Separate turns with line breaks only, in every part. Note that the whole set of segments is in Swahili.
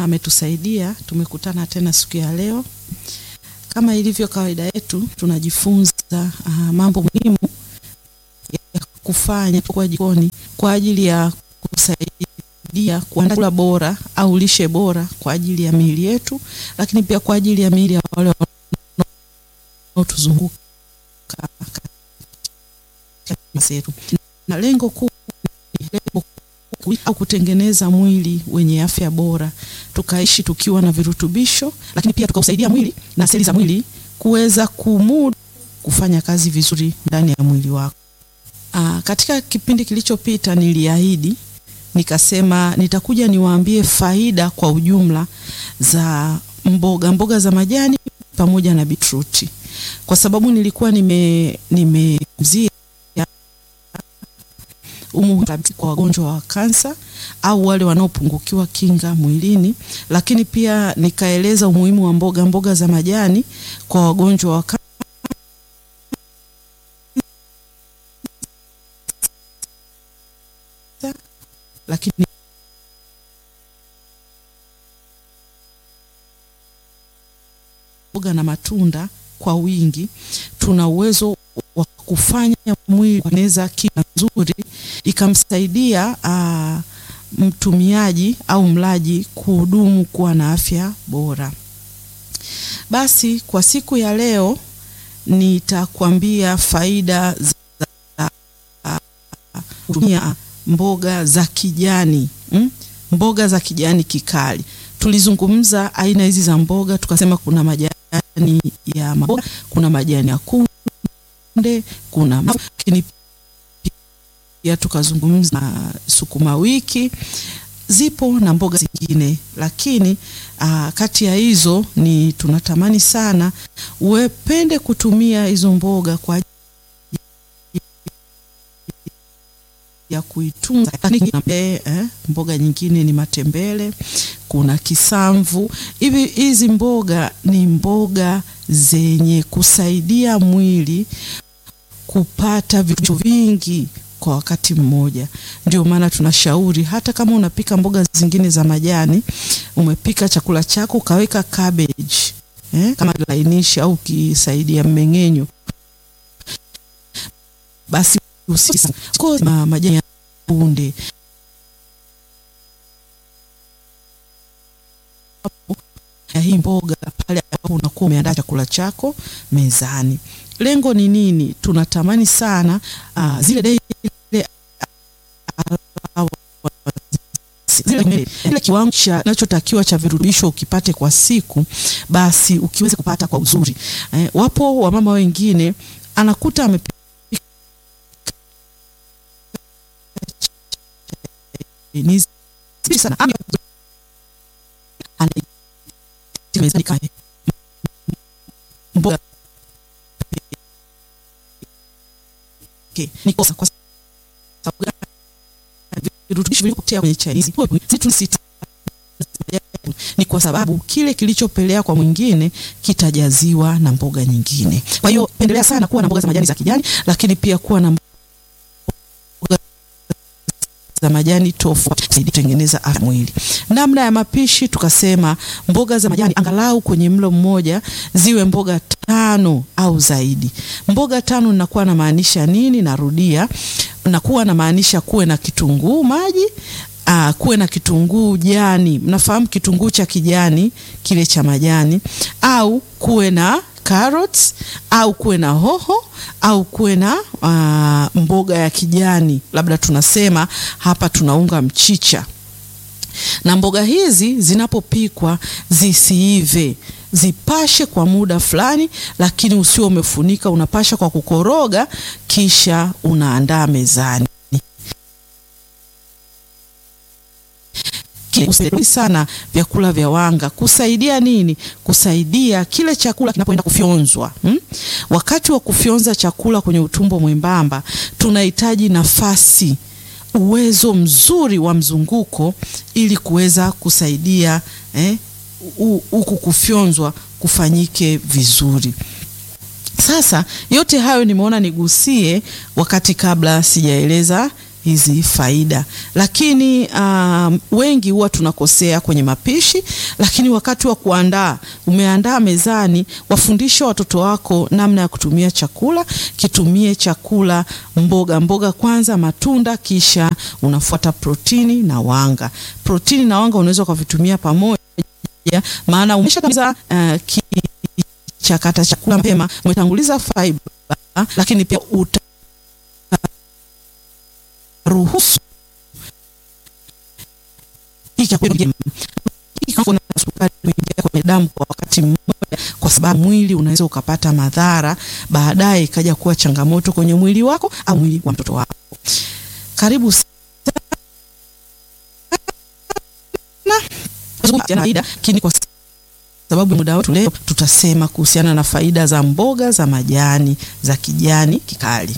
Bwana ametusaidia, tumekutana tena siku ya leo. Kama ilivyo kawaida yetu, tunajifunza uh, mambo muhimu ya kufanya kwa jikoni kwa ajili ya kusaidia kuandaa chakula bora au lishe bora kwa ajili ya miili yetu, lakini pia kwa ajili ya miili ya wale wanaotuzunguka yetu. Na lengo kuu lengo au kutengeneza mwili wenye afya bora, tukaishi tukiwa na virutubisho, lakini pia tukausaidia mwili na seli za mwili kuweza kumudu kufanya kazi vizuri ndani ya mwili wako. Aa, katika kipindi kilichopita niliahidi nikasema nitakuja niwaambie faida kwa ujumla za mboga mboga za majani pamoja na bitruti, kwa sababu nilikuwa nime nimezia umuhimu kwa wagonjwa wa kansa au wale wanaopungukiwa kinga mwilini, lakini pia nikaeleza umuhimu wa mboga mboga za majani kwa wagonjwa wa kansa lakini mboga na matunda kwa wingi, tuna uwezo wa kufanya mwili kueneza kinga nzuri ikamsaidia uh, mtumiaji au mlaji kuhudumu kuwa na afya bora. Basi kwa siku ya leo nitakwambia faida za kutumia uh, mboga za kijani mm? Mboga za kijani kikali. Tulizungumza aina hizi za mboga, tukasema kuna majani ya maboga, kuna majani ya kunde, kuna lakini pia tukazungumza na sukuma wiki, zipo na mboga zingine, lakini aa, kati ya hizo ni tunatamani sana uwepende kutumia hizo mboga kwa ya kuitunza. Eh, mboga nyingine ni matembele, kuna kisamvu. Hivi hizi mboga ni mboga zenye kusaidia mwili kupata vitu vingi kwa wakati mmoja. Ndio maana tunashauri hata kama unapika mboga zingine za majani, umepika chakula chako ukaweka cabbage eh, kama lainishi au kisaidia mmeng'enyo, basi usisa majani ya kunde ya hii mboga pale ambapo unakuwa umeandaa chakula chako mezani. Lengo ni nini? Tunatamani sana uh, zile daily ile kiwango kinachotakiwa cha virutubisho ukipate kwa siku, basi ukiweze kupata kwa uzuri. Eh, wapo wamama wengine anakuta amepika ni sana mboga okay. Ni kosa kwa sababu virutubisho vilivyopotea kwenye chai hizi ni kwa sababu kile kilichopelea kwa mwingine kitajaziwa na mboga nyingine. Kwa hiyo pendelea sana kuwa na mboga za majani za kijani, lakini pia kuwa na mboga za majani tofauti kusaidia kutengeneza afya mwili. Namna ya mapishi tukasema mboga za majani angalau kwenye mlo mmoja ziwe mboga tano au zaidi. Mboga tano nakuwa na maanisha nini? Narudia, nakuwa na maanisha kuwe na kitunguu maji Aa, kuwe na kitunguu jani. Mnafahamu kitunguu cha kijani kile cha majani, au kuwe na carrots au kuwe na hoho au kuwe na uh, mboga ya kijani, labda tunasema hapa tunaunga mchicha. Na mboga hizi zinapopikwa zisiive, zipashe kwa muda fulani, lakini usio umefunika, unapasha kwa kukoroga, kisha unaandaa mezani. sana vyakula vya wanga kusaidia nini? Kusaidia kile chakula kinapoenda kufyonzwa hmm? Wakati wa kufyonza chakula kwenye utumbo mwembamba tunahitaji nafasi, uwezo mzuri wa mzunguko ili kuweza kusaidia huku eh, kufyonzwa kufanyike vizuri. Sasa yote hayo nimeona nigusie wakati kabla sijaeleza hizi faida. Lakini um, wengi huwa tunakosea kwenye mapishi, lakini wakati wa kuandaa, umeandaa mezani, wafundishe watoto wako namna ya kutumia chakula. Kitumie chakula mboga mboga kwanza, matunda, kisha unafuata protini na wanga. Protini na wanga unaweza ukavitumia pamoja, maana umeshakamiza uh, kichakata chakula mapema, umetanguliza fiber, lakini pia uta ruhusu sukari kuingia kwenye damu kwa wakati mmoja, kwa sababu mwili unaweza ukapata madhara baadaye, ikaja kuwa changamoto kwenye mwili wako au mwili wa mtoto wako. Karibu sana, lakini kwa sababu muda wetu leo tutasema kuhusiana na faida za mboga za majani za kijani kikali.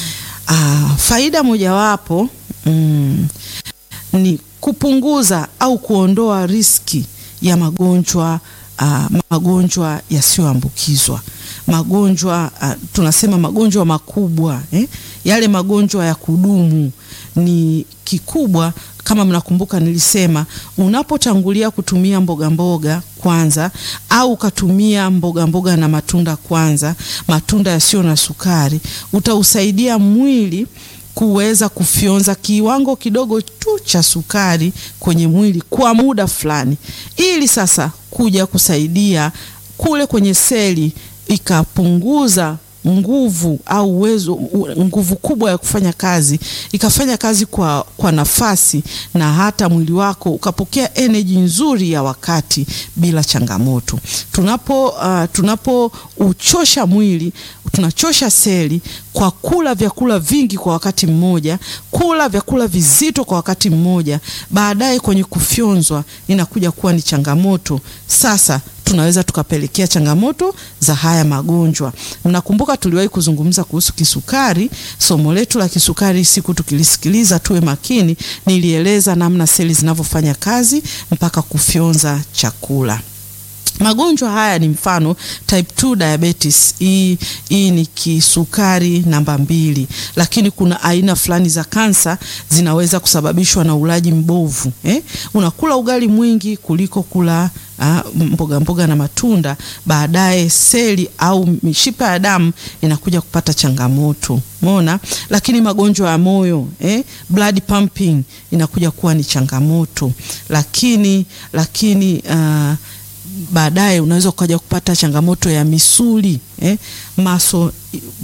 Ah, faida mojawapo mm, ni kupunguza au kuondoa riski ya magonjwa uh, magonjwa yasiyoambukizwa magonjwa uh, tunasema magonjwa makubwa eh? Yale magonjwa ya kudumu ni kikubwa. Kama mnakumbuka, nilisema unapotangulia kutumia mboga mboga kwanza au ukatumia mboga mboga na matunda kwanza, matunda yasiyo na sukari, utausaidia mwili kuweza kufyonza kiwango kidogo tu cha sukari kwenye mwili kwa muda fulani, ili sasa kuja kusaidia kule kwenye seli ikapunguza nguvu au uwezo nguvu kubwa ya kufanya kazi, ikafanya kazi kwa, kwa nafasi na hata mwili wako ukapokea energy nzuri ya wakati bila changamoto. Tunapo uh, tunapouchosha mwili tunachosha seli kwa kula vyakula vingi kwa wakati mmoja, kula vyakula vizito kwa wakati mmoja, baadaye kwenye kufyonzwa inakuja kuwa ni changamoto. Sasa tunaweza tukapelekea changamoto za haya magonjwa. Mnakumbuka tuliwahi kuzungumza kuhusu kisukari. Somo letu la kisukari, siku tukilisikiliza, tuwe makini, nilieleza namna seli zinavyofanya kazi mpaka kufyonza chakula. Magonjwa haya ni mfano type 2 diabetes. Hii hii ni kisukari namba mbili, lakini kuna aina fulani za kansa zinaweza kusababishwa na ulaji mbovu eh? Unakula ugali mwingi kuliko kula ah, mboga mboga na matunda, baadaye seli au mishipa ya damu inakuja kupata changamoto Umeona, lakini magonjwa ya moyo eh, blood pumping inakuja kuwa ni changamoto, lakini lakini uh, baadaye unaweza ukaja kupata changamoto ya misuli eh, maso uh,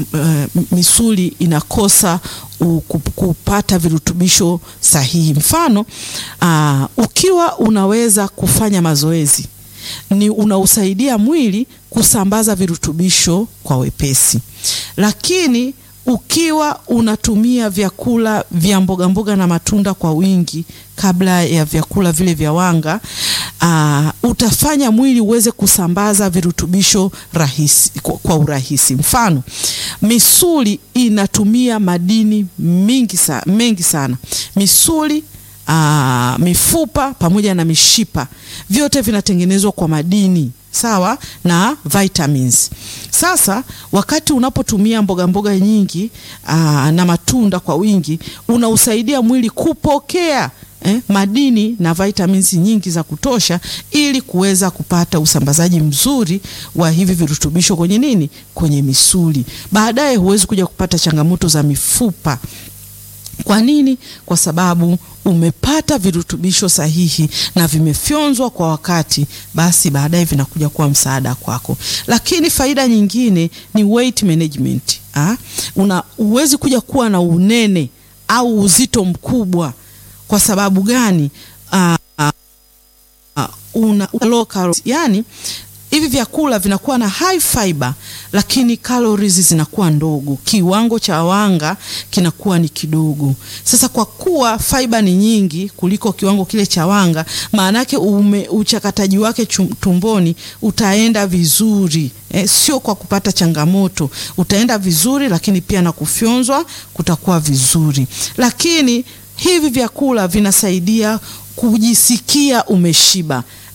misuli inakosa u, kupata virutubisho sahihi. Mfano uh, ukiwa unaweza kufanya mazoezi ni unausaidia mwili kusambaza virutubisho kwa wepesi, lakini ukiwa unatumia vyakula vya mboga mboga na matunda kwa wingi kabla ya vyakula vile vya wanga uh, utafanya mwili uweze kusambaza virutubisho rahisi, kwa, kwa urahisi. Mfano, misuli inatumia madini mingi sa, mengi sana. Misuli uh, mifupa pamoja na mishipa vyote vinatengenezwa kwa madini sawa na vitamins. Sasa wakati unapotumia mboga mboga nyingi aa, na matunda kwa wingi unausaidia mwili kupokea eh, madini na vitamins nyingi za kutosha ili kuweza kupata usambazaji mzuri wa hivi virutubisho kwenye nini, kwenye misuli. Baadaye huwezi kuja kupata changamoto za mifupa. Kwa nini? Kwa sababu umepata virutubisho sahihi na vimefyonzwa kwa wakati, basi baadaye vinakuja kuwa msaada kwako. Lakini faida nyingine ni weight management. Ha? Una uwezi kuja kuwa na unene au uzito mkubwa. Kwa sababu gani? Uh, uh, una low calories. Yani hivi vyakula vinakuwa na high fiber lakini calories zinakuwa ndogo, kiwango cha wanga kinakuwa ni kidogo. Sasa kwa kuwa fiber ni nyingi kuliko kiwango kile cha wanga, maana yake uchakataji wake tumboni utaenda vizuri eh, sio kwa kupata changamoto, utaenda vizuri, lakini pia na kufyonzwa kutakuwa vizuri. Lakini hivi vyakula vinasaidia kujisikia umeshiba.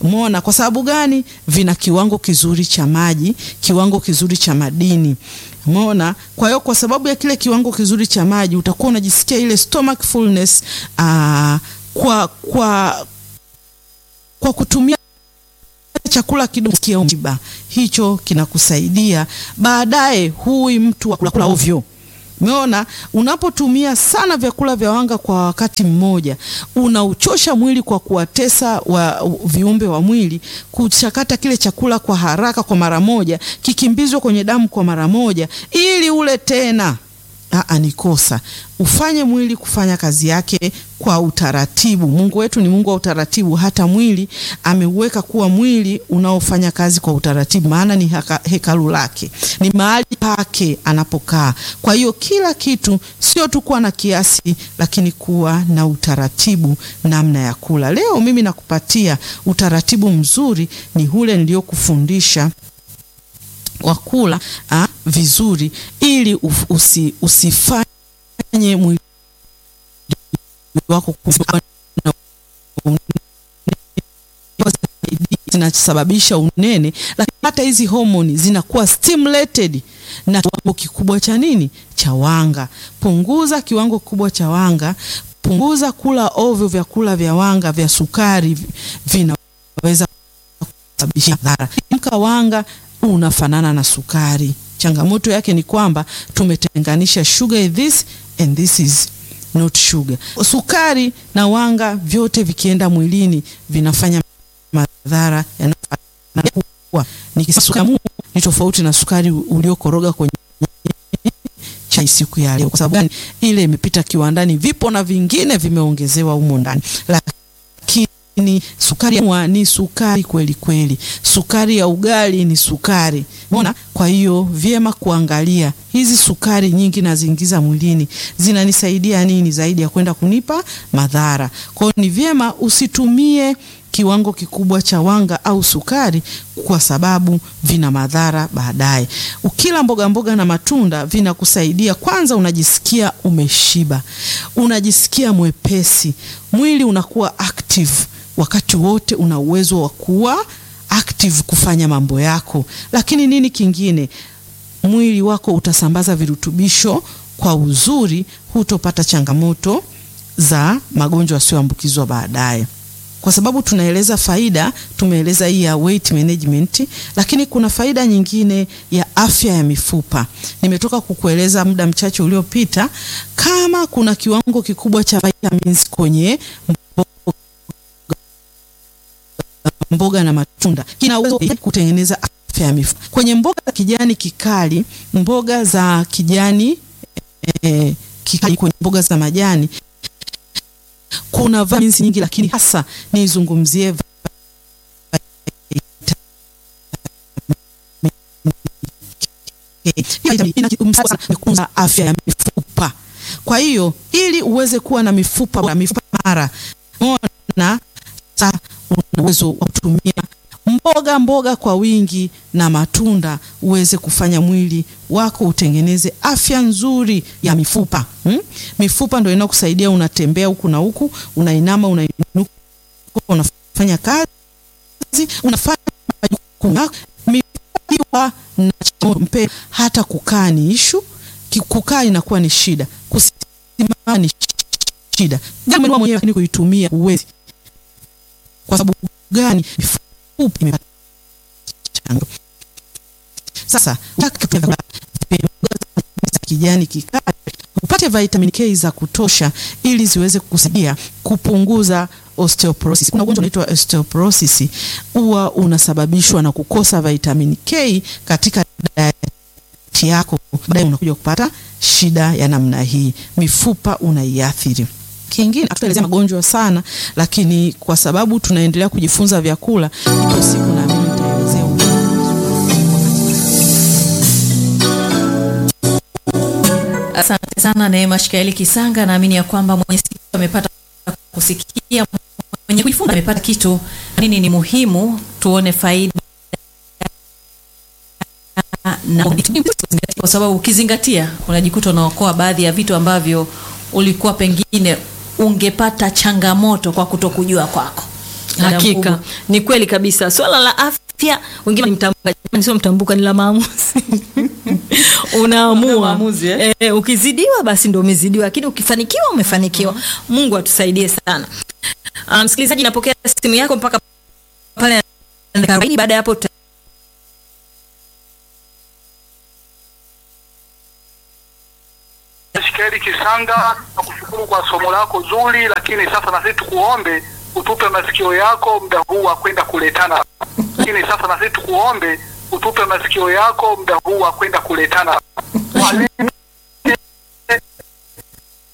Umeona kwa sababu gani? Vina kiwango kizuri cha maji, kiwango kizuri cha madini. Umeona? Kwa hiyo kwa sababu ya kile kiwango kizuri cha maji utakuwa unajisikia ile stomach fullness aa, kwa kwa kwa kutumia chakula kidogo kia mjiba. Hicho kinakusaidia baadaye, hui mtu wa kula ovyo. Umeona, unapotumia sana vyakula vya wanga kwa wakati mmoja, unauchosha mwili kwa kuwatesa wa viumbe wa mwili kuchakata kile chakula kwa haraka, kwa mara moja, kikimbizwe kwenye damu kwa mara moja, ili ule tena. Aa, ni kosa. Ufanye mwili kufanya kazi yake kwa utaratibu. Mungu wetu ni Mungu wa utaratibu. Hata mwili ameuweka kuwa mwili unaofanya kazi kwa utaratibu, maana ni haka, hekalu lake, ni mahali pake anapokaa. Kwa hiyo kila kitu sio tu kuwa na kiasi, lakini kuwa na utaratibu namna ya kula. Leo mimi nakupatia utaratibu mzuri, ni ule niliokufundisha wa kula vizuri ili usi, usifanye mwili wako zinasababisha unene, lakini hata hizi homoni zinakuwa stimulated na kiwango kikubwa cha nini, cha wanga. Punguza kiwango kikubwa cha wanga, punguza kula ovyo vyakula vya wanga vya sukari, vinaweza kusababisha madhara. Mka wanga unafanana na sukari. Changamoto yake ni kwamba tumetenganisha sugar is this and this is not sugar. Sukari na wanga vyote vikienda mwilini vinafanya madhara yanayokuwa ni sukari ni tofauti na sukari uliokoroga kwenye chai siku ya leo. Kwa sababu gani? Ile imepita kiwandani, vipo na vingine vimeongezewa humo ndani, lakini ni sukari ya ni sukari kweli kweli. Sukari ya ugali ni sukari, umeona? Kwa hiyo vyema kuangalia hizi sukari nyingi naziingiza mwilini zinanisaidia nini zaidi ya kwenda kunipa madhara. Kwa hiyo ni vyema usitumie kiwango kikubwa cha wanga au sukari kwa sababu vina madhara baadaye. Ukila mboga mboga na matunda vinakusaidia, kwanza unajisikia umeshiba, unajisikia mwepesi, mwili unakuwa active wakati wote, una uwezo wa kuwa active kufanya mambo yako. Lakini nini kingine, mwili wako utasambaza virutubisho kwa uzuri, hutopata changamoto za magonjwa yasiyoambukizwa baadaye kwa sababu tunaeleza faida, tumeeleza hii ya weight management, lakini kuna faida nyingine ya afya ya mifupa. Nimetoka kukueleza muda mchache uliopita, kama kuna kiwango kikubwa cha vitamins kwenye mboga, mboga na matunda, kina uwezo kutengeneza afya ya mifupa. Kwenye mboga za kijani kikali, mboga za kijani eh, kikali, kwenye mboga za majani kuna vitamins nyingi, lakini hasa nizungumzie inakuza afya ya mifupa. Kwa hiyo ili uweze kuwa na mifupa na mifupa mara ona, sasa una uwezo wa kutumia mboga mboga kwa wingi na matunda uweze kufanya mwili wako utengeneze afya nzuri ya mifupa hmm? Mifupa ndio inakusaidia, unatembea huku na huku, unainama, unainuka, unafanya kazi, unafanya majukumu yako. Mifupa na mpe, hata kukaa ni ishu, kukaa inakuwa ni shida, kusimama ni shida, gani mwenyewe ni kuitumia uwezi. Kwa sababu gani? Sasa kijani kikali upate vitamin K za kutosha ili ziweze kukusaidia kupunguza osteoporosis. Kuna ugonjwa unaitwa osteoporosis, huwa unasababishwa na kukosa vitamin K katika diet yako, baadaye unakuja kupata shida ya namna hii, mifupa unaiathiri. Kingine hatutaelezea magonjwa sana, lakini kwa sababu tunaendelea kujifunza vyakula, ipo siku naamini nitaelezea.
Asante sana Neema Shikaeli Kisanga, naamini ya kwamba mwenye sikio amepata kusikia, mwenye kujifunza amepata kitu. Nini ni muhimu, tuone faida na kwa sababu ukizingatia unajikuta unaokoa baadhi ya vitu ambavyo ulikuwa pengine ungepata changamoto kwa kutokujua kwako. Dada
Hakika
mkubwa.
ni kweli kabisa. Swala la afya, wengine ni mtambuka, jamani, sio mtambuka, ni la maamuzi unaamua
Una maamuzi, eh?
Eh, ukizidiwa basi ndo umezidiwa, lakini ukifanikiwa umefanikiwa. Mungu atusaidie sana. Ah, Msikilizaji, napokea simu yako mpaka pale dakika arobaini. Baada ya hapo tuta-
Shikeli Kisanga, nakushukuru kwa somo lako zuri, lakini sasa na sisi tukuombe utupe masikio yako muda huu wa kwenda kuletana. Lakini sasa na sisi tukuombe utupe masikio yako muda huu wa kwenda kuletana. Mwalimu